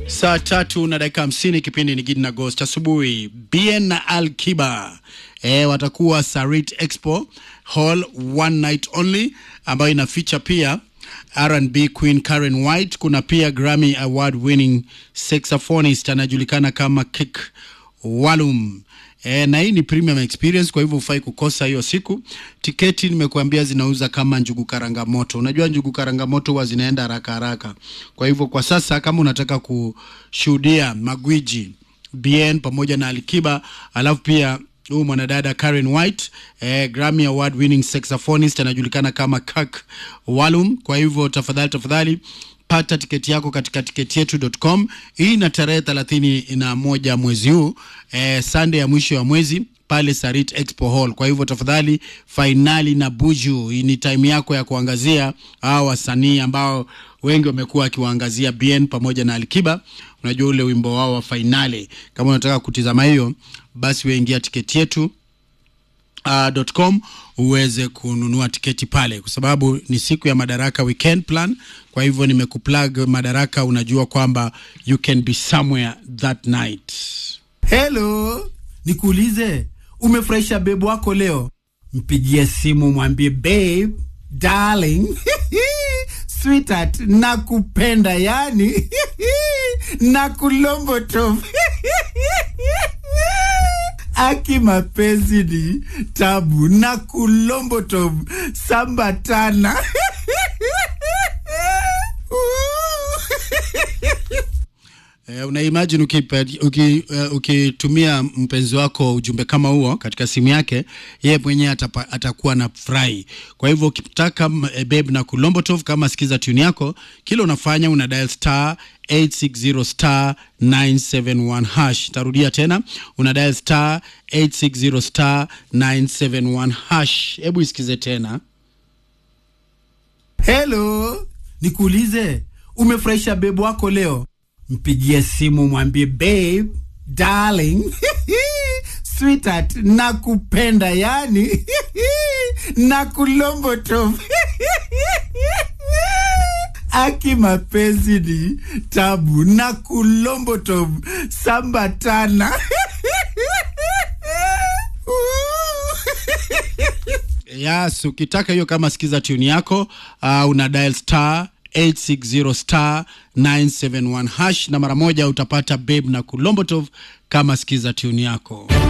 Saa tatu na dakika hamsini kipindi ni Gidi na Ghost asubuhi. Bien na Al Kiba e, watakuwa Sarit Expo Hall one night only, ambayo ina feature pia R&B Queen Karen White. Kuna pia Grammy award winning saxophonist anajulikana kama Kick Walum. E, na hii ni premium experience, kwa hivyo hufai kukosa hiyo siku. Tiketi nimekuambia zinauza kama njugu karanga moto. Unajua njugu karanga moto huwa zinaenda haraka haraka. Kwa hivyo kwa sasa kama unataka kushuhudia magwiji Bien pamoja na Alikiba, alafu pia huyu mwanadada Karen White eh, Grammy award winning saxophonist anajulikana kama Kak Walum. Kwa hivyo tafadhali tafadhali pata tiketi yako katika tiketietu.com. Hii na tarehe thelathini na moja mwezi huu eh, Sunday ya mwisho wa mwezi pale Sarit Expo Hall. Kwa hivyo tafadhali, fainali na Buju, hii ni time yako ya kuangazia hao wasanii ambao wengi wamekuwa wakiwaangazia Bien pamoja na Alikiba. Unajua ule wimbo wao wa fainali. Kama unataka kutizama hiyo, basi weingia tiketi yetu uh, .com uweze kununua tiketi pale, kwa sababu ni siku ya Madaraka weekend plan. Kwa hivyo nimekuplug Madaraka, unajua kwamba you can be somewhere that night. Hello, nikuulize, umefurahisha bebu wako leo? Mpigie simu mwambie babe, darling, sweetheart, nakupenda yani nakulomboto aki mapenzi ni tabu na kulomboto sambatana Eh, una imagine ukitumia uki, uh, ukitumia mpenzi wako ujumbe kama huo katika simu yake, yeye mwenyewe atapa- atakuwa na furahi. Kwa hivyo ukitaka uh, babe na kulombotov, kama sikiza tune yako, kile unafanya una dial star 860 star 971 hash. Tarudia tena, una dial star 860 star 971 hash. Hebu isikize tena. Hello, nikuulize, umefurahisha bebu wako leo? Mpigie simu mwambie babe, darling, sweetheart, nakupenda yani nakulomboto aki mapenzi ni tabu na kulomboto sambatana Yes, ukitaka hiyo kama sikiza tune yako uh, una dial star 860 star 971 hash na mara moja utapata babe na kulombotov kama sikiza tune yako.